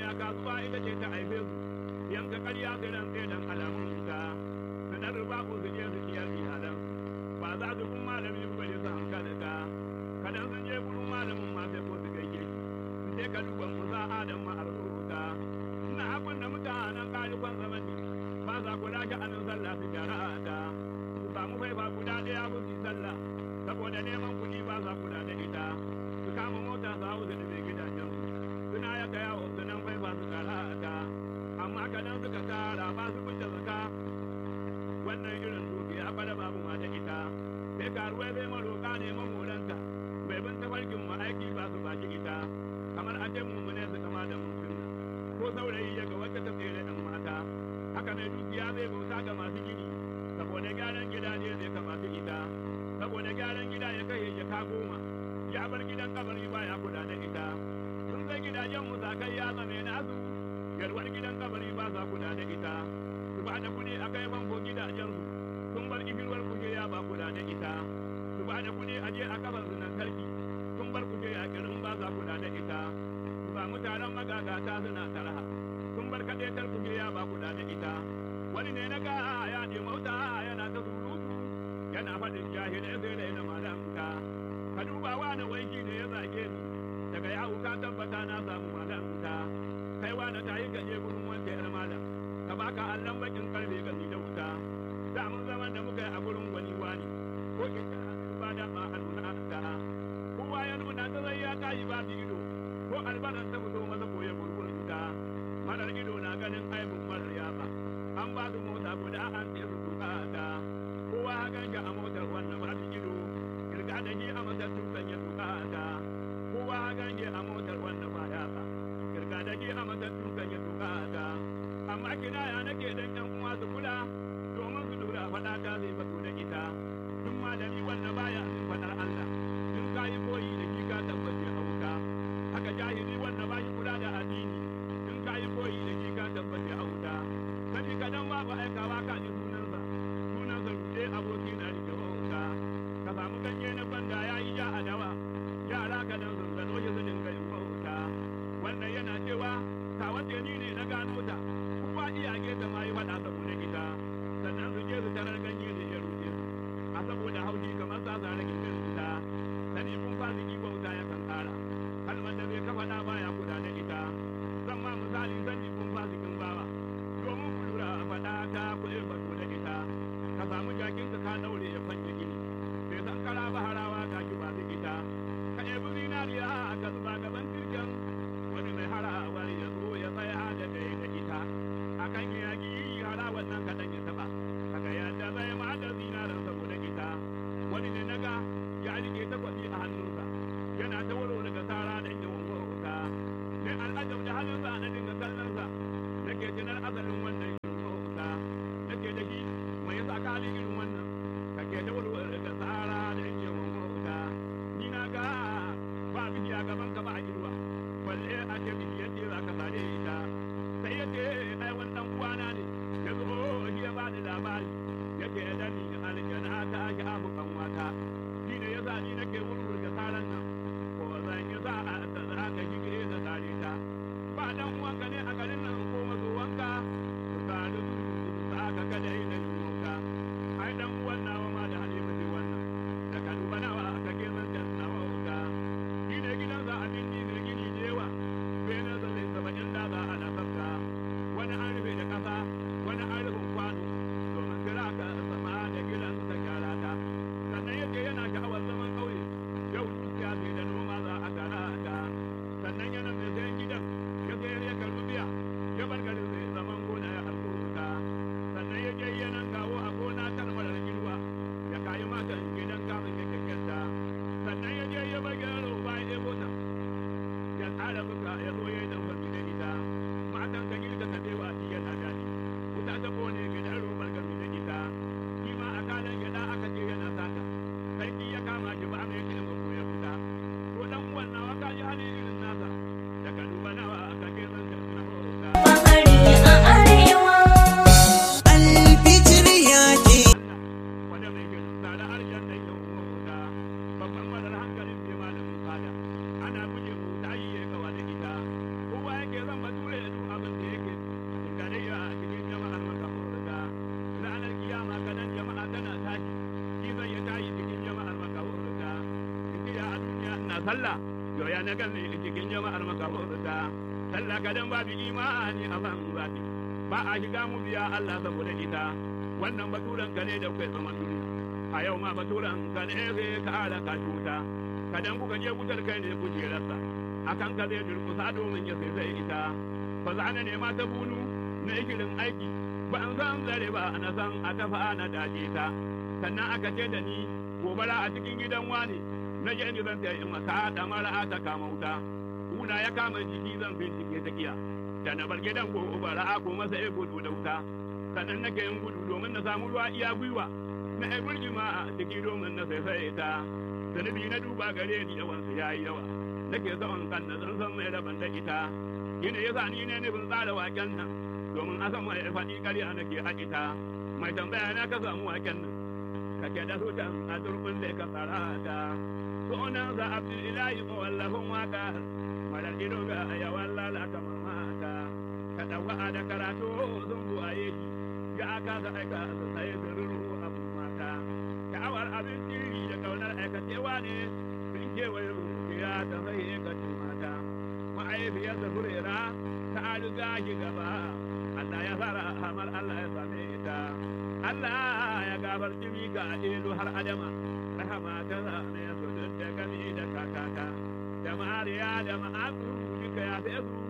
kasuwa ita ce ta haife su yanka karya su ran sai dan alamun wuta su dan ruba ko su je su ciyar iyalan ba za su kun malami bari su hankali ka kadan sun je gurin malamin ma sai ko su gaike shi su je ka duba musa adam ma arzuta ina abin da mutanen kalifan zamani ba za ku lashe anan sallah su gyara ta su samu faifa guda ɗaya su yi sallah saboda neman kuɗi ba za kula da ita su kama mota su hau su da gidajen suna ya kaya wa su nan faifa su tsara ta amma kadan suka tara ba su kunta zaka wannan irin dukiya bada babu ma da ita sai karuwa sai maroka ne mamoranta bai bin tafarkin mu aiki ba su baki ita kamar a ce mu ne su kama da mun ko saurayi ya ga wacce ta tsere ɗan mata haka mai dukiya zai bauta ga masu gini saboda gyaran gidaje zai kama su ita saboda gyaran gida ya kai ya ka goma ya bar gidan kabari baya kula da ita sun sai gidajen musakai ya zame nasu yalwar gidan kabari ba sa kula da ita su ba da kuɗi a kai banko gidajensu sun bar ifirwar kuke ya ba kula da ita su ba da kuɗi a je a kafar su nan sarki sun bar kuke a garin ba sa kula da ita su ba mutanen magagata suna taraha sun bar kaɗaitar kuke ya ba kula da ita wani ne na ga ya ne mauta yana ta surutu yana faɗin jahilai sai da yana malamta ka duba wani wanki ne ya zage ni daga yawo ka tabbata na samu malamta kai wani ta yi gaje gurin wanda yar malam ka baka allon bakin karfe ga da wuta da mun zaman da muka yi a gurin gwani wani ko ke ba da ma a nuna ta kowa ya nuna ta zai ya tayi ba su ido ko albaran ta fito masa ko ya gurgurin ta marar ido na ganin aibin marar yaba an ba su mota guda an ce su tuka ta kowa ganja a motar wannan ba su ido kirga da shi a matar tukan ya tuka ta kowa ganje a motar wannan ba ya ba kirga da shi a matar tukan ya tuka ta amma kinaya nake dan yan uwa su kula domin su lura faɗa ta zai fito da ita duk malami wanda baya sun faɗar Allah in ka yi koyi da shi ka tabbace a wuta haka jahili wanda ba shi kula da addini in ka yi koyi da shi ka tabbace a wuta sani kadan babu aikawa ka ji sunansa sunansa rude aboki na rike wuta ka samu ganye na banda ya yi ja a dawa yara ka dan sun gano shi su dinga yin wuta wannan yana cewa ta wace ni ne na gano ta kowa iyage ta ma yi faɗa sallah yo ya na gani cikin jama'ar makabarta sallah kadan babu imani a ban zafi ba a shiga mu biya Allah saboda ita wannan baturan ka ne da kai zama duniya a yau ma baturan ka ne sai ka ala ka cuta kadan kuka je wutar kai ne kujerarsa akan ka zai durkusa domin ya sai sai ita fa zana ne ma ta bunu na ikirin aiki ba an san zare ba na san a tafa na dace ta sannan aka ce da ni gobara a cikin gidan wani na je ni zan ta yi maka da mara ta kama wuta kuna ya kama jiki zan bincike ta kiya da na bar gidan gobara a ko masa ya gudu da wuta sannan nake yin gudu domin na samu ruwa iya gwiwa na ai burjima a ciki domin na sai sai ta zunubi na duba gare ni yawan su yayi yawa nake son kan na zan san mai raban da ita shine yasa ni ne nufin tsara waken nan domin a san mai faɗi ƙarya nake a ita mai tambaya na ka samu waken nan kake da hutan a turbin da ka tsara ta sunan sa abdullahi ko wallafin waka malar ido ga yawan lalata mamata ka ɗauka da karatu sun buwaye shi ya aka ga aika sai zururu abun mata sha'awar abin tiri da kaunar aikacewa ne sun kewaye rukiya ta sai ka mata ma'aifiyar da furera ta riga shi gaba Allah ya fara hamar Allah ya same ita Allah ya gabar jimi ga ilu har adama rahama ta zane su duk da gami da kakata da mariya da ma'azu duka ya fi su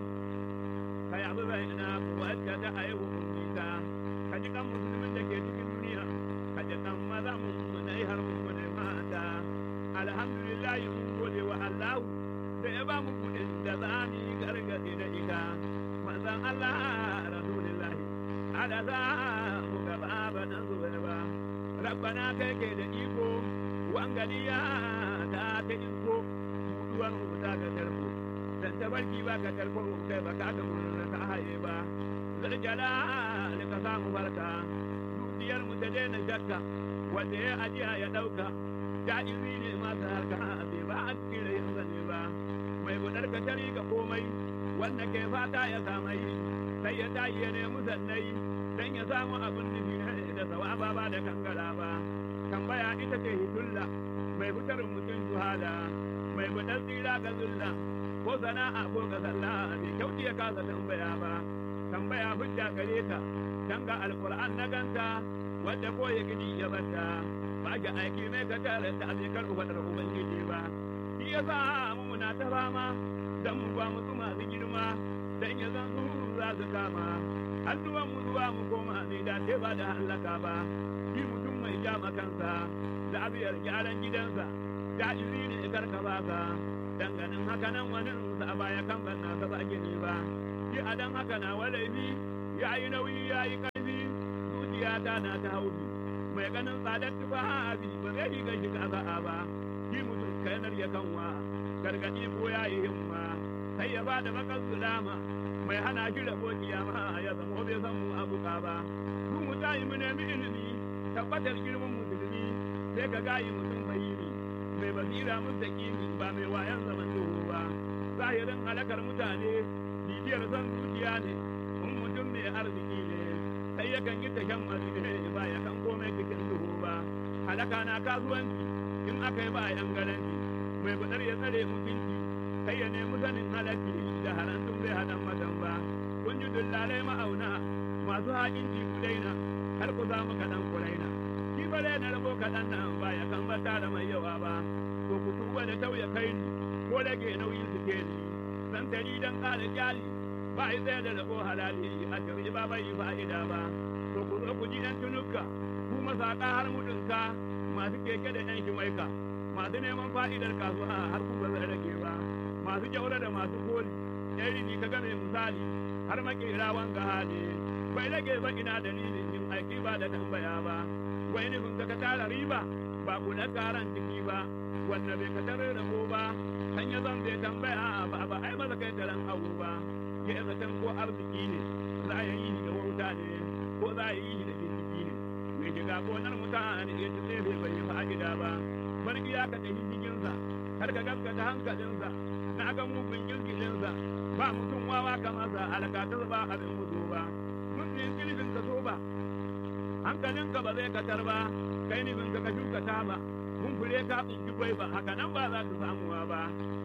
ka yabi bai ina wacce ta haihu nisa ka ji kan musulmin da ke cikin duniya ka ji kan maza mun na har mun mata alhamdulillah mun gode wa Allah da ya ba mu kudin da za mu yi gargaɗe da ita manzan Allah Rasulullah ala za mu gaba ba na zuwa ba rabbana kai ke da iko wangaliya ta ta iko mutuwar mu ta ga tarko dan tabarki ba ka tarko kai ba ka ga mun ta haye ba zarjala da ka samu barka dukiyar mu ta daina shakka wanda ya ajiya ya dauka ja'iri ne masu harka bai ba a cikin rai ne ba mai budar ka tari ga komai wanda ke fata ya samai sai ya tayi ya nemi sannai dan ya samu abin nufi da sawaba ba da kankara ba tambaya ita ce hitulla mai fitar mutum juhala mai budar tsira ga zulla ko sana'a ko ga sallah bai kyauti ya kasa tambaya ba tambaya hujja gare ta dan ga alquran na ganta wanda ko ya gidi ya bata ba ga aiki mai ka tare ta abin karɓi faɗar ubangiji ba shi ya sa mu muna ta fama dan mu ba mu masu girma dan ya zan su za su kama hannuwan mu zuwa mu koma ne da ce ba da hallaka ba shi mutum mai jama kansa da abiyar gyaran gidansa da iri ne karka ba ka danganin haka nan wani sa a baya kan ban na ba gini ba shi a dan haka na walaifi ya yi nauyi ya yi ƙarfi zuciya ta na ta haufi mai ganin tsadar tufafi ba zai yi gashi kasa'a ba shi mutum kainar ya kanwa gargaɗi ko ya yi himma sai ya ba da bakar sulama mai hana shi rabo kiyama ya zama bai san mu abuka ba su mu tayi mu nemi ilimi tabbatar girman musulmi sai ka gayi mutum bayini mai basira mustaqimi ba mai wayan zaman duhu ba zahirin halakar mutane bibiyar son zuciya ne in mutum mai arziki ne sai yakan yi tashan ne ba ya kan komai cikin duhu ba halaka na kasuwanci in aka yi ba a yan garanti mai budar ya tsare mutunci sai ya nemi sanin halatti da harantun bai hadan madan ba kun ji dullalai ma'auna masu haƙin ji ku daina har ku samu kaɗan ku raina shi ba na rabo kaɗan nan ba ya kan ba tara mai yawa ba to ku tuba da tauya kai ni ko rage nauyin su ke ni san tari dan ƙara jali ba a tsaye da rabo halali a shari'a ba bai fa'ida ba to ku zo ku ji ɗan tunuka ku masaƙa har mudunka masu keke da ɗan shimaika masu neman fa'idar kasuwa har ku ba zai rage ba masu kyaura da masu koli ɗari ni ka game misali har makera wanga hali bai rage ba ina dalilin yin aiki ba da tambaya ba wai nufin ka tara riba ba ku na karan ciki ba wanda bai ka tare da ba kan ya zan bai tambaya ba ba ai maza kai taran abu ba ya zaton ko arziki ne za a yi da wauta ne ko za a yi da jinjiki ne mai shiga gonar mutane ya ci tsefe bai yi fa'ida ba barki ya ka tafi cikinsa har ka gaskata hankalinsa na ga mugun girgilinsa ba mutum wawa kamar sa alakatar ba abin mutu ba mutum kilifin ka so ba hankalinka ba zai katar ba kai nufin ka ka shuka ta ba mun fure ka tsinki kwai ba haka nan ba za ka samuwa ba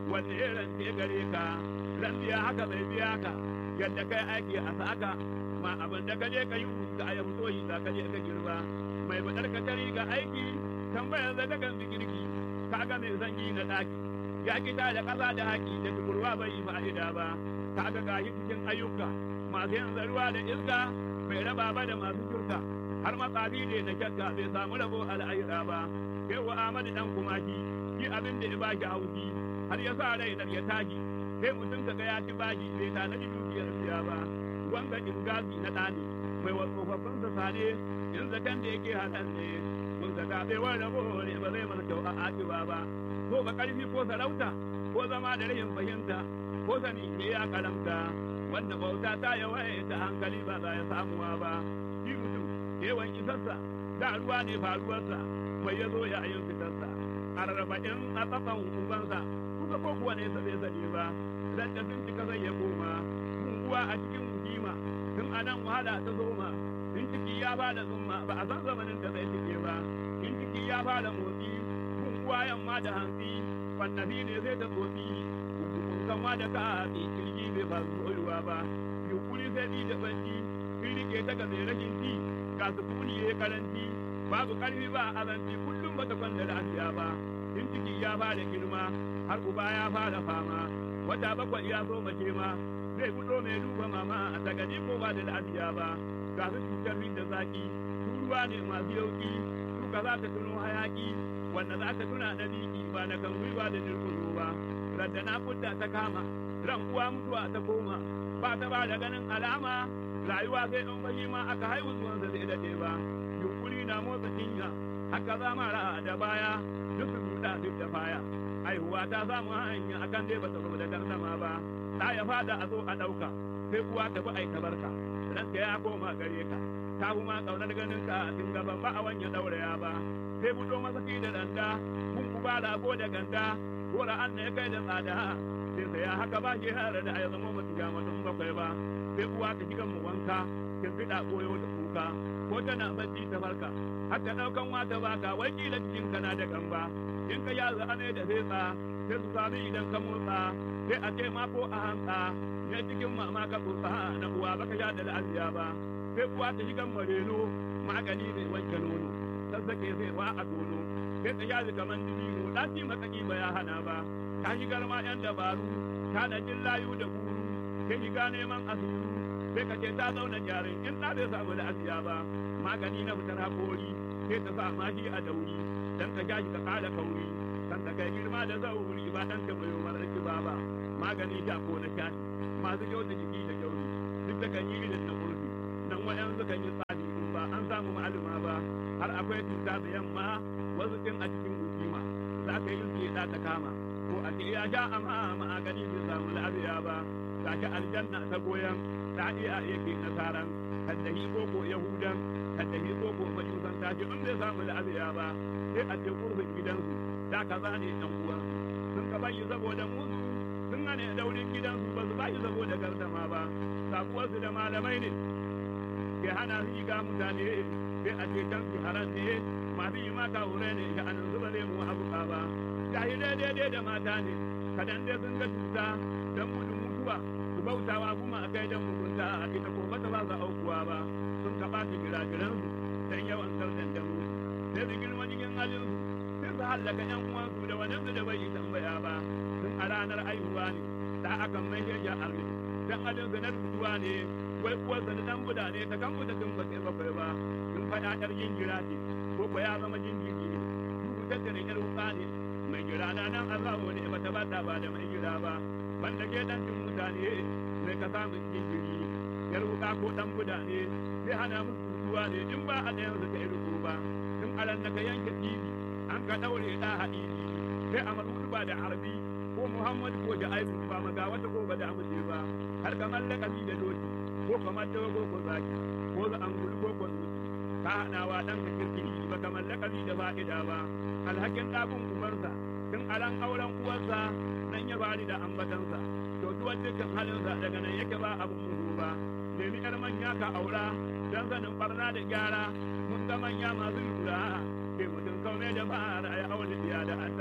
wanne irin ce gare ka ran biya haka bai biya ka yadda kai aiki a saka ma abin da ka je ka yi ka a yabu soyi za ka je ka girba mai badar ka tari ga aiki tambayar da ta kan girki ka ga mai zangi na daki ya kita da ƙasa da haƙi da tukurwa bai yi fa'ida ba ka ga gashi cikin ayyuka masu yanzu ruwa da iska bai raba ba da masu shirka har matsafi ne na kyakka bai samu rabo al'aira ba kai wa Ahmadu dan kumaki shi abin da ya ba shi haushi har ya sa rai ya tashi sai mutum ka ga ya ci bashi bai tanadi dukiyar siya ba wanga ingazi na ɗani mai wa tsofaffin sa sane in zakan da yake halan ne mun zaka bai wani rabo ne ba zai masa kyau a akiba ba ko ba ƙarfi ko sarauta ko zama da rahin fahimta ko sani ne ya karamta wanda bauta ta yawaye ta hankali ba za ya samuwa ba shi mutum yawan isarsa da ruwa ne faruwarsa mai ya zo ya yin fitarsa arba'in a tsafan ubansa kusa ko kuwa ne bai sani ba dan da sun cika zai ya koma uwa a cikin hukima tun a nan wahala ta zoma in ciki ya bada zumma ba a san zamanin da zai cike ba in ciki ya bada motsi kun uwa yamma da hantsi fannafi ne zai ta tsotsi kama da ka hatsi kirgi bai faru soyuwa ba yunkuri sai bi da banci sun rike ta ga mai rashin ci ga sukuni ya karanci babu karfi ba azanci kullum ba ta kwanda lafiya ba in ciki ya fara girma har uba ya fara fama wata bakwai ya zo mace ma zai fito mai duba mama a tagadi ko ba da lafiya ba ga su cutar da zaki ruwa ne masu yauki duka za ta tuno hayaki wanda za ta tuna da biki ba na kan gwiwa da dirkuzo ba radda na kudda ta kama ran uwa mutuwa ta koma ba ta ba da ganin alama rayuwa sai in bayi ma aka haihu zuwansa zai dade ba yunkuri na motsa cinya haka za mara da baya duk su buɗa duk da baya haihuwa ta samu hanya akan dai ba ta zo da gardama ba ta ya fada a zo a ɗauka sai uwa ta bi aika barka ranka ya koma gare ka ta kuma ƙaunar ganin ka tun gaban ba a wanya ɗauraya ba sai buɗo masaki da danda kun uba rago da ganda gora an ya kai da tsada sai saya haka ba shi har da ya zama mutu ga mutum bakwai ba sai uwa ta shiga mu wanka kin fida koyo da kuka ko tana bacci ta farka har ta daukan wata baka wai kila cikin kana da gamba in ka yaza ane da fetsa sai su sami idan ka motsa sai a ce ma ko a hantsa ne cikin mama ka tsotsa na uwa baka sha da lafiya ba sai uwa ta shiga mareno magani mai wanke nono sassake sai wa a tono sai ta yaji kaman dibino ɗaci makaki ba ya hana ba ta shigar ma yan dabaru ta da jin layu da guru sai shiga neman asiru sai ka ce ta zauna jarin in ta bai samu da asiya ba magani na fitar haƙori sai ta sa mashi a dauri dan ka ja shi ka ƙara kauri kan ta kai girma da zauri ba dan ta bayo marar ba ba magani da ko na shashi masu kyau da jiki da kyauri duk da kan yi irin na kurfi nan waɗansu kan yi tsari ba an samu ma'aluma ba har akwai cuta da yamma wasu ɗin a cikin hukuma za ka yi su ta kama ko a ce ya sha amma a gani bai samu lafiya ba ga shi aljanna ta goyon ta iya yake nasaran kaddahi ko ko yahudan kaddahi ko ko majusan ta ce in bai samu lafiya ba sai a ce kurfin gidansu da ka zane ɗan uwansu sun ka bayi saboda musu sun hane daurin gidansu ba su bayi saboda gardama ba sabuwarsu da malamai ne ke hana su ga mutane sai a ce can su haram ne masu yi maka hure ne ga anan zuba zai mu abuka ba jahilai daidai da mata ne kadan dai sun ga cuta don gudun mutuwa su bautawa kuma a kai don mugunta a ita ko ba ta ba su aukuwa ba sun ka ɓaci giragiransu don yawan sardan da mu sai su girma cikin halinsu sai su hallaka yan uwansu da wadansu da bai yi tambaya ba sun a ranar aihuwa ne da akan mai ya arme dan halinsu na rutuwa ne wai uwarsa da dan buda ne ta kan buda tun ba sai bakwai ba sun faɗa ƴar jinjira ce ko ko ya zama jinjiri ne rubutar da ƴar wuka ne mai jira na nan Allah ne ba ta bata ba da mai jira ba banda ke dan tun mutane sai ka samu jinjiri ƴar wuka ko dan buda ne sai hana musu rutuwa ne in ba a ɗayan su ta yi rubu ba sun aran da ka yanke tibi an ka ɗaure ɗa haɗiɗi sai a marudu ba da harbi ko Muhammadu ko da aibu ba maga wata ko ba da amince ba har kamar lakabi da doki ko kamar dogo ko zaki ko za an gudu ko ko zuci ka haɗawa ɗan ka kirkiri ba kamar lakabi da fa'ida ba alhakin ɗakun ubansa tun alan auren uwarsa nan ya bari da ambatansa to duwan dukkan halinsa daga nan yake ba abin mudu ba nemi yar manya ka aura dan sanin barna da gyara mun ga manya masu lura ke mutum kaume da fara ya aure biya da an babba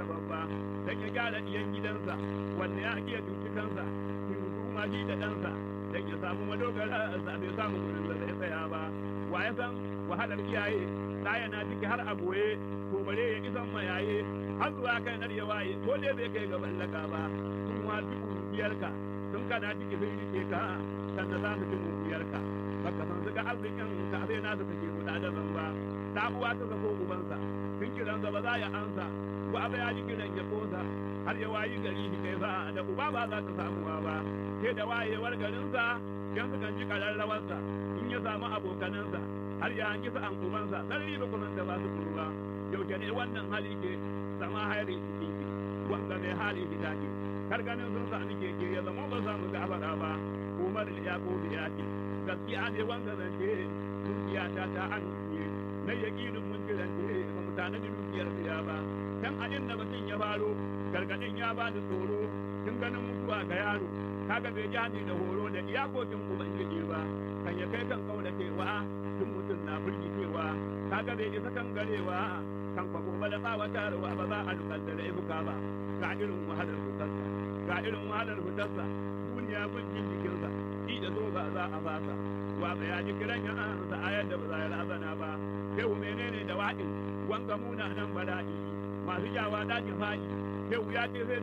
dan ya gyara diyan gidansa wanda ya iya duki kansa ki hukuma shi da ɗansa dan ya samu madogara sa bai samu gurin da zai tsaya ba wa ya san wahalar iyaye ɗaya na ciki har a goye to bare ya isan mayaye har zuwa kai nar ya waye ko dai bai kai ga ballaka ba sun wafi ƙungiyarka sun kana ciki sun rike ka sannan za su ci ƙungiyarka baka san suka arzikin ka sai na su kake guda da ba ta uwa ta sako ubansa sun kiransa ba za ya ansa ko abu ya ji kiran ya kosa har ya wayi gari shi kai sa da uba ba za ta samuwa ba sai da wayewar garinsa yan sukan ji ƙararrawarsa in ya samu abokanansa har ya hangi sa an ubansa sarari ba kusan da ba su kurba yaushe ne wannan hali ke zama hairi ciki wanda mai hali gida ke kar ganin sun sami keke ya zama ba samu gafara ba umar ya ko ya ce gaskiya ne wanda zance dukiya ta ta amince na yakinin mun kirance ba mu tanadi dukiyar biya ba kan adin da mutum ya faro gargadin ya ba da tsoro tun ganin mutuwa ga yaro kaga bai ji hadi da horo da iyakokin ubangiji ba kan ya kai kan kaula cewa tun mutum na firgicewa kaga bai isa kan garewa kan fa gobe da tsawatarwa ba za a dukkan da laifuka ba ga irin wahalar fitarsa ga irin wahalar fitarsa duniya gudun jikinsa shi da zo ba za a fasa wa ba ya ji kiran ya ansa ayar da ba za ya razana ba yau menene da waɗin wanga muna nan bala'i masu jawa dakin faɗi yau ya ce sai